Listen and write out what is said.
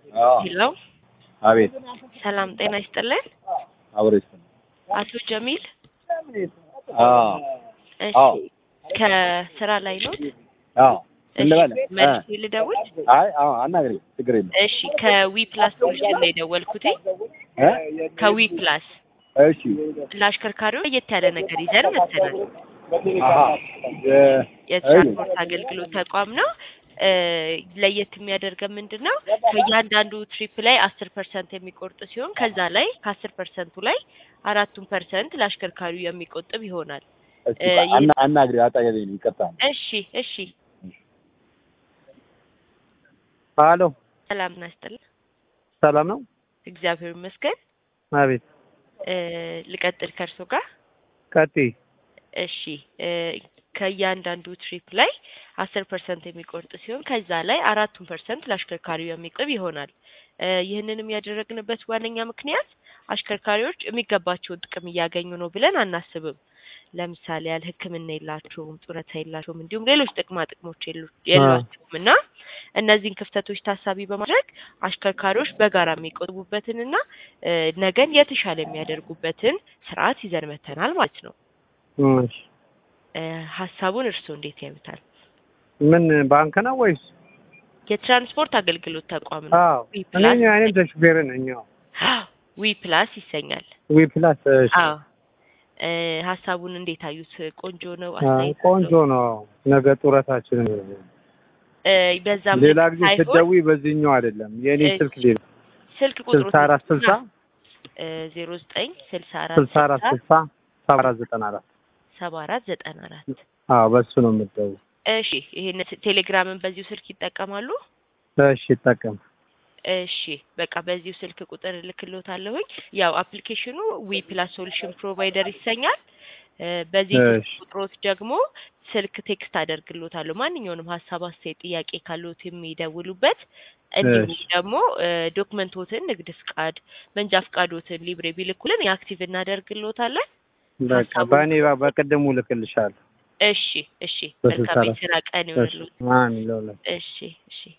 ሄሎ አቤት ሰላም ጤና ይስጥልን። አብሮ ይስጥልኝ። አቶ ጀሚል አዎ እሺ፣ አዎ ከስራ ላይ ነው? አዎ እንበለ መልስ ልደውል? አይ አዎ አናግሪ ችግር የለም እሺ፣ ከዊ ፕላስ ሶሉሽን ነው የደወልኩትኝ። እ ከዊ ፕላስ እሺ ለአሽከርካሪዎች ለየት ያለ ነገር ይዘን መጥተናል። አሀ የ- የትራንስፖርት አገልግሎት ተቋም ነው። እ ለየት የሚያደርገን ምንድን ነው? ከእያንዳንዱ ትሪፕ ላይ አስር ፐርሰንት የሚቆርጥ ሲሆን ከዛ ላይ ከአስር ፐርሰንቱ ላይ አራቱን ፐርሰንት ለአሽከርካሪው የሚቆጥብ ይሆናል። እስኪ እ ይህ- አና- አናግሪ አጠገቤ ነው ይቅርታ እሺ እሺ፣ አሎ ሰላም ናስጥልን። ሰላም ነው? እግዚአብሔር ይመስገን። አቤት እ ልቀጥል ከእርሶ ጋር ቀጥይ። እሺ እ ከእያንዳንዱ ትሪፕ ላይ አስር ፐርሰንት የሚቆርጥ ሲሆን ከዛ ላይ አራቱን ፐርሰንት ለአሽከርካሪው የሚቆጥብ ይሆናል። እ ይህንንም ያደረግንበት ዋነኛ ምክንያት አሽከርካሪዎች የሚገባቸውን ጥቅም እያገኙ ነው ብለን አናስብም። ለምሳሌ ያህል ሕክምና የላቸውም፣ ጡረታ የላቸውም፣ እንዲሁም ሌሎች ጥቅማ ጥቅሞች የሉ- የሏቸውም እና እነዚህን ክፍተቶች ታሳቢ በማድረግ አሽከርካሪዎች በጋራ የሚቆጥቡበትንና እ ነገን የተሻለ የሚያደርጉበትን ስርዓት ይዘን መተናል ማለት ነው። እሺ። እ ሀሳቡን እርስዎ እንዴት ያዩታል? ምን ባንክ ነው ወይስ? የትራንስፖርት አገልግሎት ተቋም ነው። አዎ ዊ እኔ ፕላስ አይነት ተሹፌር ነኝ። አዎ ዊ ፕላስ ይሰኛል። ዊ ፕላስ። እሺ። አዎ እ ሀሳቡን እንዴት አዩት? ቆንጆ ነው። አዎ፣ አስተያየት ቆንጆ አለው? ነው። ነገ ጡረታችን እ በዛም ሌላ ልክ ጊዜ ሳይሆን ስትደውይ በዚህኛው አይደለም የኔ እሺ። ስልክ ሌላ ስልክ ቁጥሩ ስልሳ አራት ስልሳ ዜሮ ዘጠኝ ስልሳ አራት ስልሳ አራት ስልሳ ሰባ አራት ዘጠና አራት ሰባ አራት ዘጠና አራት አዎ በሱ ነው የምትደውይ። እሺ ይሄን ቴሌግራምን በዚሁ ስልክ ይጠቀማሉ? እሺ ይጠቀም። እሺ በቃ በዚሁ ስልክ ቁጥር እልክልዎታለሁኝ። ያው አፕሊኬሽኑ ዊ ፕላስ ሶሉሽን ፕሮቫይደር ይሰኛል። እ በዚህ ስልክ እሺ። ቁጥሮት ደግሞ ስልክ ቴክስት አደርግልዎታለሁ። ማንኛውንም ሀሳብ፣ አስተያየት፣ ጥያቄ ካለዎት የሚደውሉበት እንዲሁም እሺ። ደግሞ እ ዶክመንቶትን፣ ንግድ ፍቃድ፣ መንጃ ፍቃዶትን ሊብሬ ቢልኩልን የአክቲቭ እናደርግልዎታለን። በቃ ሀሳቡን- በእኔ በ- በቅድሙ ልክልሻለሁ። እሺ እሺ በስልሳ መልካም አራት የስራ ቀን እሺ። ይሆንልዎት። ማን ለውለ እሺ እሺ